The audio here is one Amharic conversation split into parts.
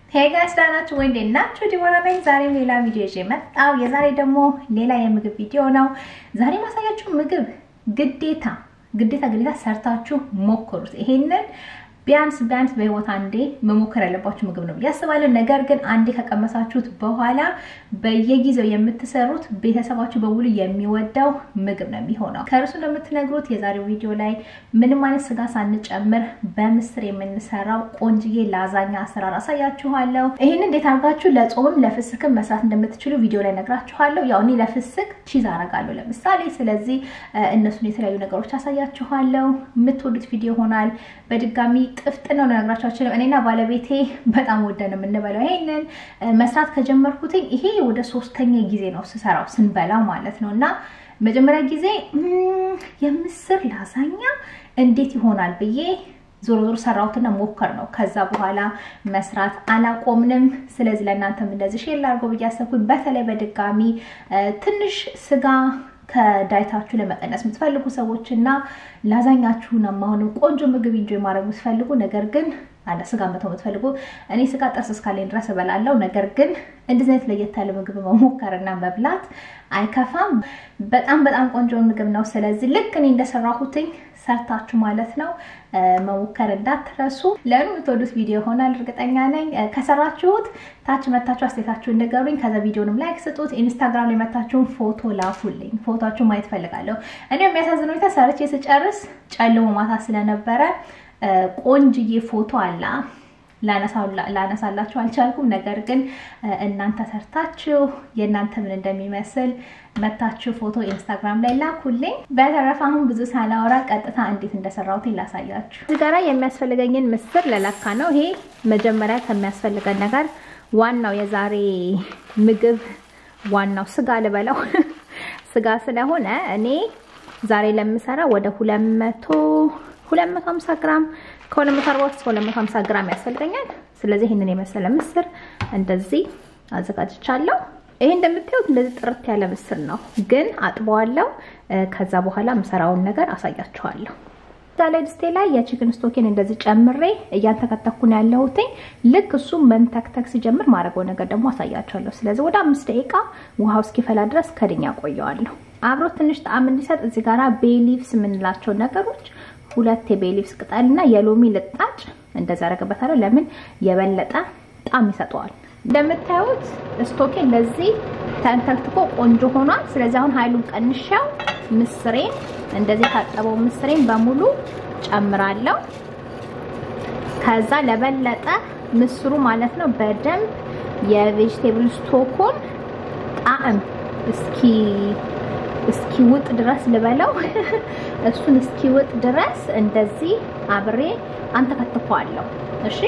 ሄይ ጋይስ ደህና ናችሁ ወይ? እንዴት ናችሁ? ዲቦራ ነኝ። ዛሬም ሌላ ቪዲዮ ይዤ መጣሁ። የዛሬ ደግሞ ሌላ የምግብ ቪዲዮ ነው። ዛሬ ማሳያችሁ ምግብ ግዴታ ግዴታ ግዴታ ሰርታችሁ ሞክሩት። ይሄንን ቢያንስ ቢያንስ በህይወት አንዴ መሞከር ያለባችሁ ምግብ ነው ብዬ አስባለሁ። ነገር ግን አንዴ ከቀመሳችሁት በኋላ በየጊዜው የምትሰሩት ቤተሰባችሁ በሙሉ የሚወደው ምግብ ነው የሚሆነው። ከእርሱ እንደምትነግሩት የዛሬው ቪዲዮ ላይ ምንም አይነት ስጋ ሳንጨምር በምስር የምንሰራው ቆንጅዬ ላዛኛ አሰራር አሳያችኋለሁ። ይህን እንዴት አድርጋችሁ ለጾምም ለፍስክም መስራት እንደምትችሉ ቪዲዮ ላይ ነግራችኋለሁ። ያው እኔ ለፍስክ ቺዝ አረጋለሁ ለምሳሌ። ስለዚህ እነሱን የተለያዩ ነገሮች አሳያችኋለሁ። የምትወዱት ቪዲዮ ይሆናል። በድጋሚ ጥፍጥና ነው ነግራችኋለሁ። እኔና ባለቤቴ በጣም ወደን የምንበላው ይሄንን መስራት ከጀመርኩትኝ ይሄ ወደ ሶስተኛ ጊዜ ነው ስሰራው ስንበላው ማለት ነው። እና መጀመሪያ ጊዜ የምስር ላዛኛ እንዴት ይሆናል ብዬ ዞሮ ዞሮ ሰራሁትና ሞከር ነው። ከዛ በኋላ መስራት አላቆምንም። ስለዚህ ለእናንተም እንደዚህ ሼር ላድርገው ብዬ አሰብኩኝ። በተለይ በድጋሚ ትንሽ ስጋ ከዳይታችሁ ለመቀነስ የምትፈልጉ ሰዎች እና ላዛኛችሁን አሁንም ቆንጆ ምግብ ኢንጆይ ማድረግ የምትፈልጉ ነገር ግን አለ ስጋ መተው የምትፈልጉ እኔ ስጋ ጥርስ እስካለኝ ድረስ እበላለሁ። ነገር ግን እንደዚህ አይነት ለየት ያለ ምግብ መሞከርና መብላት አይከፋም። በጣም በጣም ቆንጆ ምግብ ነው። ስለዚህ ልክ እኔ እንደሰራሁትኝ ሰርታችሁ ማለት ነው መሞከር እንዳትረሱ። ለምን የምትወዱት ቪዲዮ ይሆናል እርግጠኛ ነኝ። ከሰራችሁት ታች መታችሁ አስተያየታችሁን ንገሩኝ። ከዛ ቪዲዮንም ላይክ ስጡት። ኢንስታግራም ላይ መታችሁን ፎቶ ላኩልኝ። ፎቶችሁ ማየት ፈልጋለሁ። እኔ የሚያሳዝነው ሁኔታ ሰርቼ ስጨርስ ጨልሞ ማታ ስለነበረ ቆንጅዬ ፎቶ አላ ላነሳላችሁ አልቻልኩም። ነገር ግን እናንተ ሰርታችሁ የእናንተ ምን እንደሚመስል መታችሁ ፎቶ ኢንስታግራም ላይ ላኩልኝ። በተረፈ አሁን ብዙ ሳላወራ ቀጥታ እንዴት እንደሰራሁት ላሳያችሁ። እዚህ ጋራ የሚያስፈልገኝን ምስር ለለካ ነው። ይሄ መጀመሪያ ከሚያስፈልገን ነገር ዋናው የዛሬ ምግብ ዋናው ስጋ ልበለው ስጋ ስለሆነ እኔ ዛሬ ለምሰራ ወደ 200 250 ግራም ከ240 እስከ 250 ግራም ያስፈልገኛል። ስለዚህ ይህንን የመሰለ ምስር እንደዚህ አዘጋጅቻለሁ። ይሄ እንደምታዩት እንደዚህ ጥርት ያለ ምስር ነው፣ ግን አጥበዋለሁ። ከዛ በኋላ የምሰራውን ነገር አሳያችኋለሁ። እዛ ላይ ድስቴ ላይ የቺክን ስቶኬን እንደዚህ ጨምሬ እያንተከተኩ ነው ያለሁትኝ። ልክ እሱ መንተክተክ ሲጀምር ማድረገው ነገር ደግሞ አሳያችኋለሁ። ስለዚህ ወደ አምስት ደቂቃ ውሃው እስኪፈላ ድረስ ከድኛ ቆየዋለሁ። አብሮ ትንሽ ጣዕም እንዲሰጥ እዚህ ጋራ ቤሊቭስ የምንላቸው ነገሮች ሁለት የቤሊቭስ ቅጠልና የሎሚ ልጣጭ እንደዛ አደርግበታለሁ። ለምን የበለጠ ጣዕም ይሰጠዋል። እንደምታዩት ስቶኬ እንደዚህ ተንተክትኮ ቆንጆ ሆኗል። ስለዚህ አሁን ኃይሉን ቀንሻው ምስሬን እንደዚህ ታጠበው ምስሬን በሙሉ ጨምራለሁ። ከዛ ለበለጠ ምስሩ ማለት ነው በደንብ የቬጅቴብል ስቶኮን ጣዕም እስኪ እስኪውጥ ድረስ ልበለው እሱን እስኪውጥ ድረስ እንደዚህ አብሬ አንተከትፈዋለሁ። እሺ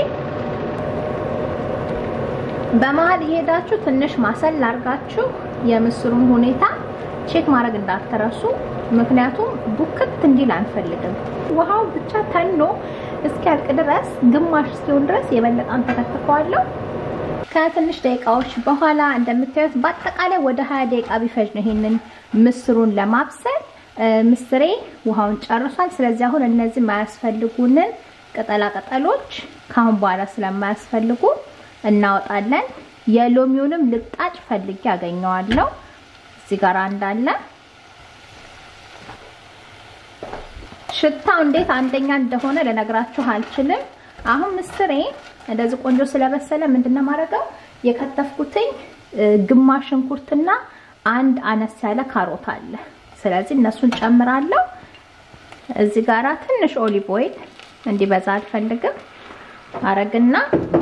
በመሀል እየሄዳችሁ ትንሽ ማሰል ላርጋችሁ የምስሩን ሁኔታ ቼክ ማድረግ እንዳትረሱ። ምክንያቱም ቡክት እንዲል አንፈልግም። ውሃው ብቻ ተኖ እስኪያልቅ ድረስ ግማሽ እስኪሆን ድረስ የበለጠ አንተከትፈዋለሁ። ከትንሽ ደቂቃዎች በኋላ እንደምታዩት በአጠቃላይ ወደ 20 ደቂቃ ቢፈጅ ነው ይሄንን ምስሩን ለማብሰል። ምስሬ ውሃውን ጨርሷል። ስለዚህ አሁን እነዚህ የማያስፈልጉንን ቅጠላ ቅጠሎች ካሁን በኋላ ስለማያስፈልጉ እናወጣለን። የሎሚውንም ልጣጭ ፈልጌ ያገኘዋለሁ። እዚህ ጋር እንዳለ ሽታው እንዴት አንደኛ እንደሆነ ልነግራችሁ አልችልም። አሁን ምስሬ እንደዚህ ቆንጆ ስለበሰለ ምንድነው ማድረገው የከተፍኩትኝ ግማሽ ሽንኩርትና አንድ አነስ ያለ ካሮት አለ። ስለዚህ እነሱን ጨምራለሁ። እዚህ ጋራ ትንሽ ኦሊቭ ኦይል እንዲበዛ አልፈልግም። አረግና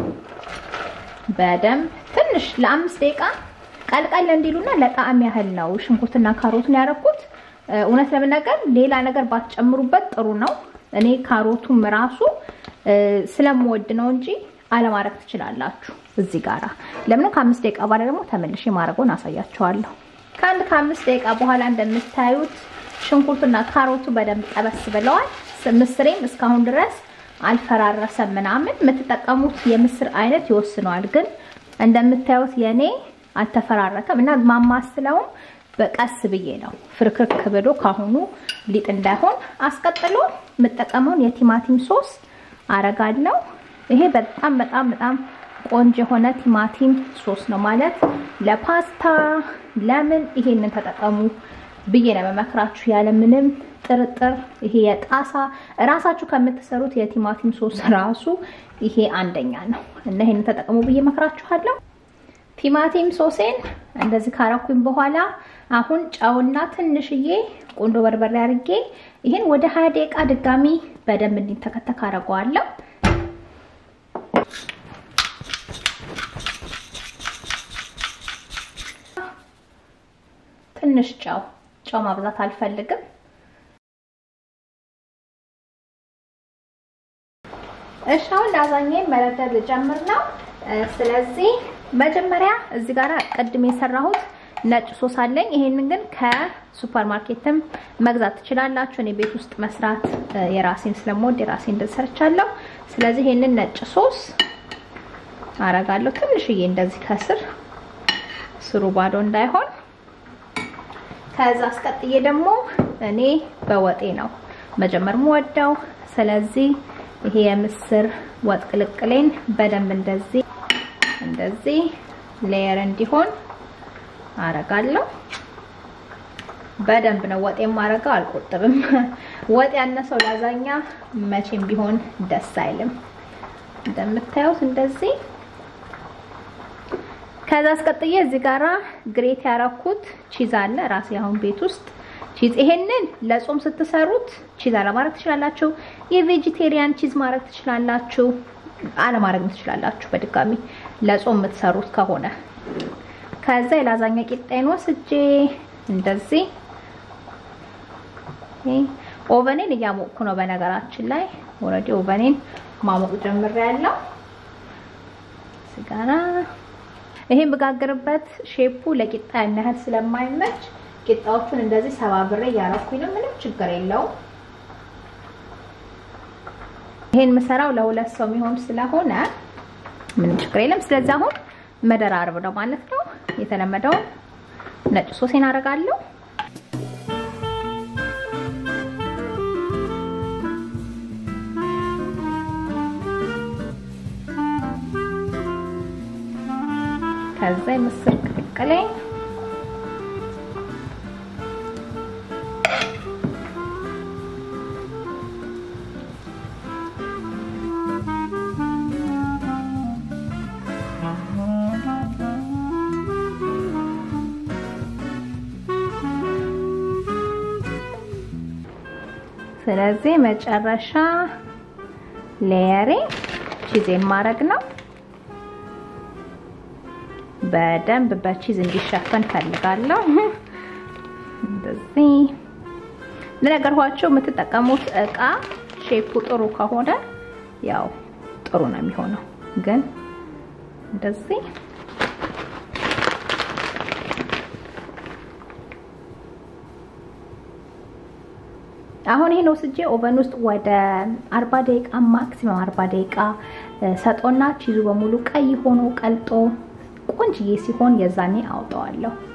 በደንብ ትንሽ ለአምስት ደቂቃ ቀልቀል እንዲሉና ለጣዕም ያህል ነው ሽንኩርትና ካሮቱን ያደረኩት። እውነት ለመናገር ሌላ ነገር ባትጨምሩበት ጥሩ ነው። እኔ ካሮቱም ራሱ ስለምወድ ነው እንጂ አለማድረግ ትችላላችሁ። እዚህ ጋራ ለምን ከአምስት ደቂቃ በኋላ ደግሞ ተመልሼ ማድረጉን አሳያችኋለሁ። ከአንድ ከአምስት ደቂቃ በኋላ እንደምታዩት ሽንኩርቱና ካሮቱ በደንብ ጠበስ ብለዋል። ምስሬም እስካሁን ድረስ አልፈራረሰም ምናምን። የምትጠቀሙት የምስር አይነት ይወስነዋል። ግን እንደምታዩት የኔ አልተፈራረከም እና ማማስለውም በቀስ ብዬ ነው ፍርክርክ ብሎ ካሁኑ ሊጥ እንዳይሆን። አስቀጥሎ የምጠቀመውን የቲማቲም ሶስ አረጋለሁ። ይሄ በጣም በጣም በጣም ቆንጆ የሆነ ቲማቲም ሶስ ነው ማለት ለፓስታ ለምን ይሄንን ተጠቀሙ ብዬ ነው መመክራችሁ ያለምንም ጥርጥር። ይሄ የጣሳ እራሳችሁ ከምትሰሩት የቲማቲም ሶስ ራሱ ይሄ አንደኛ ነው እና ይሄንን ተጠቀሙ ብዬ መክራችኋለሁ። ቲማቲም ሶሴን እንደዚህ ካረኩኝ በኋላ አሁን ጨውና ትንሽዬ ቁንዶ በርበሬ አድርጌ ይሄን ወደ ሀያ ደቂቃ ድጋሚ በደንብ እንዲተከተክ አደርገዋለሁ። ትንሽ ጨው ጨው ማብዛት አልፈልግም። እሺ አሁን ላዛኛዬን መረደር ልጀምር ነው። ስለዚህ መጀመሪያ እዚህ ጋር ቅድም የሰራሁት ነጭ ሶስ አለኝ። ይሄንን ግን ከሱፐር ማርኬትም መግዛት ትችላላችሁ። እኔ ቤት ውስጥ መስራት የራሴን ስለምወድ የራሴን እንደሰርቻለሁ። ስለዚህ ይሄንን ነጭ ሶስ አረጋለሁ ትንሽዬ እንደዚህ ከስር ስሩ ባዶ እንዳይሆን። ከዛ አስቀጥዬ ደግሞ እኔ በወጤ ነው መጀመር የምወደው። ስለዚህ ይሄ የምስር ወጥ ቅልቅሌን በደንብ እንደዚህ እንደዚህ ሌየር እንዲሆን አረጋለሁ። በደንብ ነው ወጥ የማረገው፣ አልቆጥብም። ወጥ ያነሰው ላዛኛ መቼም ቢሆን ደስ አይልም። እንደምታዩት እንደዚህ ከዛ አስቀጥዬ እዚህ ጋራ ግሬት ያረኩት ቺዝ አለ ራሴ አሁን ቤት ውስጥ ቺዝ። ይሄንን ለጾም ስትሰሩት ቺዝ አለማድረግ ትችላላችሁ። የቬጂቴሪያን ቺዝ ማድረግ ትችላላችሁ፣ አለማድረግ ትችላላችሁ። በድጋሚ ለጾም የምትሰሩት ከሆነ ከዛ የላዛኛ ቂጣዬን ወስጄ እንደዚህ ኦቨኔን እያሞቅኩ ነው። በነገራችን ላይ ኦልሬዲ ኦቨኔን ማሞቅ ጀምሬያለሁ። ስጋራ ይሄን በጋገርበት ሼፑ ለቂጣ ያን ያህል ስለማይመች ቂጣዎቹን እንደዚህ ሰባብሬ እያረኩኝ ነው። ምንም ችግር የለውም። ይሄን ምሰራው ለሁለት ሰው የሚሆን ስለሆነ ምንም ችግር የለም። ስለዚህ አሁን መደራረብ ነው ማለት ነው። የተለመደውን ነጭ ሶሴን አደርጋለሁ። ከዛ የምስር ቅልቅሌ ስለዚህ መጨረሻ ሌየሬ ቺዜን ማድረግ ነው። በደንብ በቺዝ እንዲሸፈን ፈልጋለሁ። እንደዚህ ለነገርኳቸው የምትጠቀሙት እቃ ሼፑ ጥሩ ከሆነ ያው ጥሩ ነው የሚሆነው። ግን እንደዚህ አሁን ይሄን ወስጄ ኦቨን ውስጥ ወደ 40 ደቂቃ ማክሲመም 40 ደቂቃ ሰጦና ቺዙ በሙሉ ቀይ ሆኖ ቀልጦ ቆንጅዬ ሲሆን የዛኔ አውጣዋለሁ።